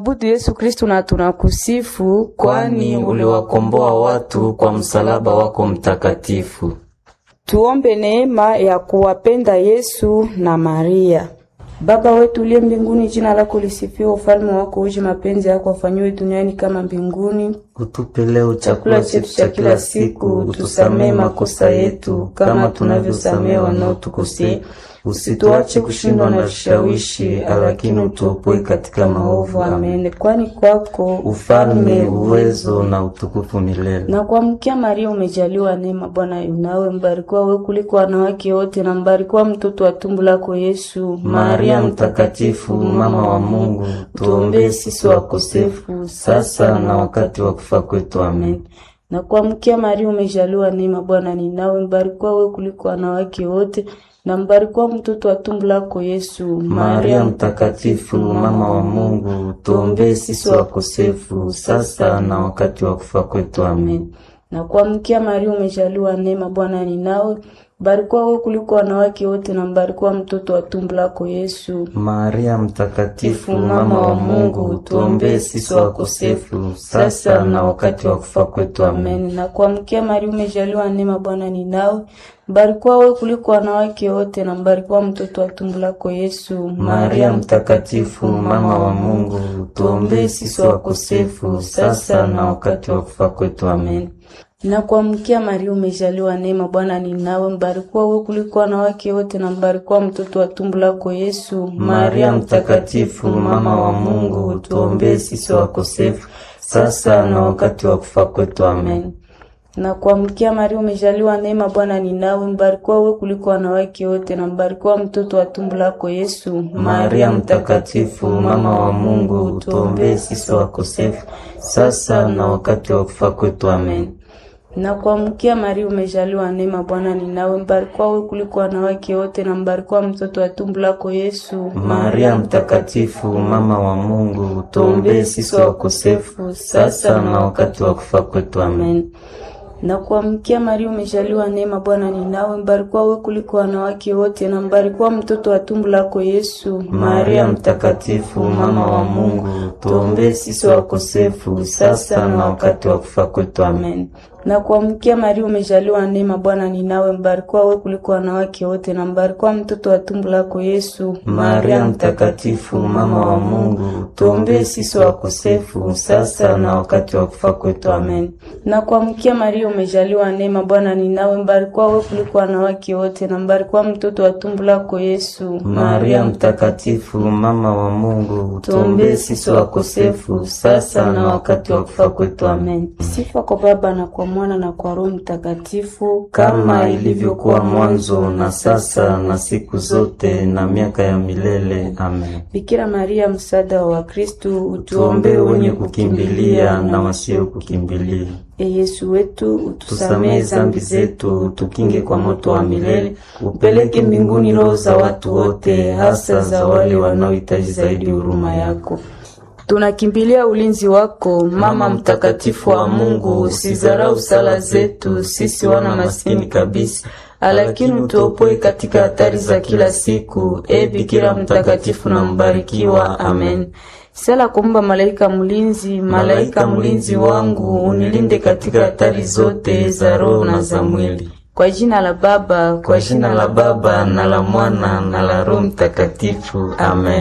Tunakuabudu Yesu Kristu na tunakusifu, kwani uliwakomboa watu kwa msalaba wako mtakatifu. Tuombe neema ya kuwapenda Yesu na Maria. Baba wetu uliye mbinguni, jina lako lisifiwe, ufalme wako uje, mapenzi yako afanyiwe duniani kama mbinguni. Utupe leo chakula chetu cha kila siku, utusamee makosa yetu kama tunavyosamea wanaotukosea, usituache kushindwa na vishawishi, lakini utuopoe katika maovu. Amen. Kwani kwako ufalme, uwezo na utukufu milele. na kuamkia Maria umejaliwa neema, Bwana yunawe, mbarikiwa wewe kuliko wanawake wote, na mbarikiwa mtoto wa tumbo lako Yesu. Maria mtakatifu, mama wa Mungu, tuombee sisi wakosefu sasa na wakati wa kufa kwetu. Amen. na kuamkia Maria umejaliwa neema, Bwana ni nawe, mbarikiwa wewe kuliko wanawake wote, na mbarikiwa mtoto wa tumbo lako Yesu. Maria mtakatifu, mama wa Mungu, tuombee sisi wakosefu sasa na wakati wa kufa kwetu. Amen. na kuamkia Maria umejaliwa neema, Bwana ni nawe, mbarikiwa wewe kuliko wanawake wote, na mbarikiwa mtoto wa tumbo lako Yesu. Maria mtakatifu, mama wa Mungu, tuombee sisi wakosefu sasa na wakati wa kufa kwetu. Amen. Amen. Na kuamkia Maria umejaliwa neema, Bwana ni nawe, mbarikiwa wewe kuliko wanawake wote, na mbarikiwa mtoto wa tumbo lako Yesu. Maria mtakatifu, mama wa Mungu, tuombee sisi wakosefu sasa na wakati wa kufa kwetu. Amen. na kuamkia Maria umejaliwa neema, Bwana ni nawe, mbarikiwa wewe kuliko wanawake wote, na mbarikiwa mtoto wa tumbo lako Yesu. Maria mtakatifu, mama wa Mungu, tuombee sisi wakosefu sasa na wakati wa kufa kwetu. Amen. na kuamkia Maria umejaliwa neema, Bwana ni nawe, mbarikiwa wewe kuliko wanawake wote, na mbarikiwa mtoto wa tumbo lako Yesu. Maria mtakatifu, mama wa Mungu, tuombee sisi wakosefu sasa na wakati wa kufa kwetu. Amen. na kuamkia Maria umejaliwa neema, Bwana ni nawe, mbarikiwa wewe kuliko wanawake wote, na mbarikiwa mtoto wa tumbo lako Yesu. Maria mtakatifu, mama wa Mungu, tuombee sisi wakosefu sasa na wakati wa kufa kwetu. Amen. na kuamkia Maria umejaliwa neema, Bwana ni nawe, mbarikiwa wewe kuliko wanawake wote, na mbarikiwa mtoto wa tumbo lako Yesu. Maria mtakatifu, mama wa Mungu, tuombee sisi wakosefu sasa na wakati wa kufa kwetu. Amen. na kuamkia Maria umejaliwa neema, Bwana ni nawe, mbarikiwa wewe kuliko wanawake wote, na mbarikiwa mtoto wa tumbo lako Yesu. Maria mtakatifu, mama wa Mungu, tuombee sisi wakosefu sasa na wakati wa kufa kwetu. Amen. na kuamkia Maria umejaliwa neema, Bwana ni nawe, mbarikiwa wewe kuliko wanawake wote, na mbarikiwa mtoto wa tumbo lako Yesu. Maria mtakatifu, mama wa Mungu, tuombee sisi wakosefu sasa na wakati wa kufa kwetu. Amen. Sifa kwa Baba na kwa Mwana na kwa Roho Mtakatifu, kama ilivyokuwa mwanzo na sasa na siku zote na miaka ya milele. Amen. Bikira Maria, msaada wa Wakristu, Tuombee wenye kukimbilia na wasio kukimbilia. E Yesu wetu, utusamehe Tusamehe zambi zetu, tukinge kwa moto wa milele, upeleke mbinguni roho za watu wote, hasa za wale wanaohitaji zaidi huruma yako. Tunakimbilia ulinzi wako, Mama mtakatifu wa Mungu, usizarau sala zetu sisi wana maskini kabisa, lakini utuopoe katika hatari za kila siku. E Bikira mtakatifu na mbarikiwa. Amen. Sala kumba malaika mlinzi, Malaika mlinzi wangu, unilinde katika hatari zote za roho na za mwili. Kwa jina la Baba, Kwa jina la Baba na la Mwana na la Roho Mtakatifu. Amen.